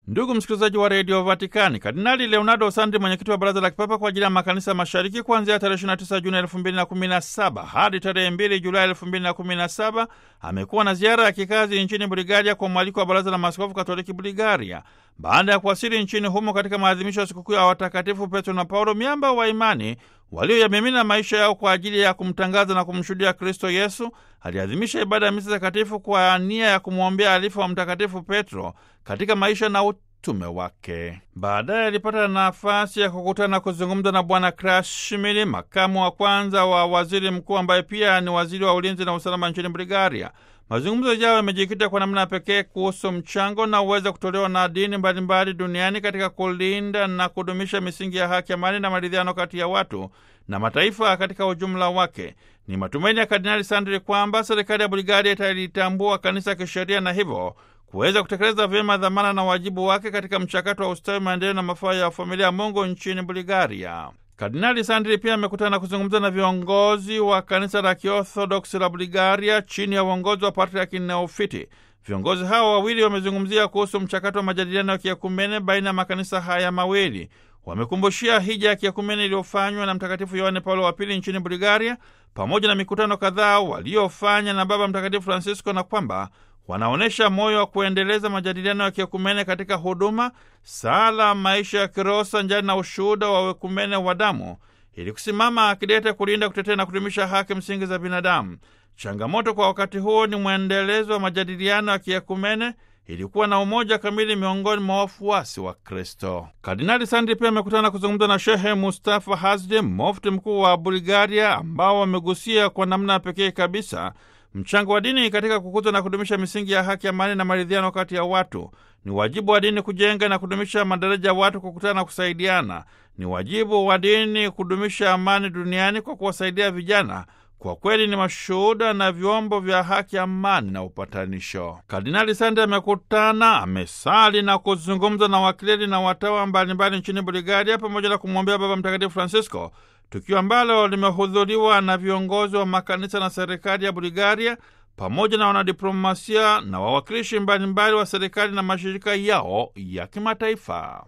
Ndugu msikilizaji wa redio Vatikani, Kardinali Leonardo Sandri, mwenyekiti wa baraza la kipapa kwa ajili ya makanisa mashariki, kuanzia tarehe 29 Juni 2017 hadi tarehe 2 Julai 2017 amekuwa na ziara ya kikazi nchini Bulgaria kwa mwaliko wa baraza la maaskofu katoliki Bulgaria. Baada ya kuwasili nchini humo katika maadhimisho ya sikukuu ya watakatifu Petro na Paulo, miamba wa imani walioyamimina maisha yao kwa ajili ya kumtangaza na kumshuhudia Kristo Yesu, aliadhimisha ibada ya misa takatifu kwa nia ya kumwombea alifa wa Mtakatifu Petro katika maisha na utume wake. Baadaye alipata nafasi ya kukutana na kuzungumza na Bwana Krashimili, makamu wa kwanza wa waziri mkuu ambaye pia ni waziri wa ulinzi na usalama nchini Bulgaria. Mazungumzo yao yamejikita kwa namna ya pekee kuhusu mchango na uweza kutolewa na dini mbalimbali duniani katika kulinda na kudumisha misingi ya haki, amani na maridhiano kati ya watu na mataifa katika ujumla wake. Ni matumaini ya Kardinali Sandri kwamba serikali ya Bulgaria italitambua kanisa kisheria na hivyo kuweza kutekeleza vyema dhamana na wajibu wake katika mchakato wa ustawi, maendeleo na mafaa ya familia ya Mungu nchini Bulgaria. Kardinali Sandri pia amekutana na kuzungumza na viongozi wa kanisa la Kiorthodoksi la Bulgaria chini ya uongozi wa Patriaki Neofiti. Viongozi hao wawili wamezungumzia kuhusu mchakato wa majadiliano ya kiekumene baina ya makanisa haya mawili. Wamekumbushia hija ya kiekumene iliyofanywa na Mtakatifu Yohane Paulo wa Pili nchini Bulgaria, pamoja na mikutano kadhaa waliofanya na Baba Mtakatifu Francisco, na kwamba wanaonyesha moyo wa kuendeleza majadiliano ya kiekumene katika huduma, sala, maisha ya kiroho sanjani na ushuhuda wa wekumene wa damu, ili kusimama akidete kulinda, kutetea na kudumisha haki msingi za binadamu. Changamoto kwa wakati huo ni mwendelezo wa majadiliano ya kiekumene ilikuwa na umoja kamili miongoni mwa wafuasi wa Kristo. Kardinali Sandri pia amekutana na kuzungumza na Shehe Mustafa Hazdi, mufti mkuu wa Bulgaria, ambao wamegusia kwa namna pekee kabisa mchango wa dini katika kukuza na kudumisha misingi ya haki, amani na maridhiano kati ya watu. Ni wajibu wa dini kujenga na kudumisha madaraja ya watu kukutana na kusaidiana. Ni wajibu wa dini kudumisha amani duniani kwa kuwasaidia vijana kwa kweli ni mashuhuda na vyombo vya haki, amani na upatanisho. Kardinali Sande amekutana, amesali na kuzungumza na wakleri na watawa mbalimbali nchini Bulgaria, pamoja na kumwombea Baba Mtakatifu Francisco, tukio ambalo limehudhuriwa na viongozi wa makanisa na serikali ya Bulgaria pamoja na wanadiplomasia na wawakilishi mbalimbali wa serikali na mashirika yao ya kimataifa.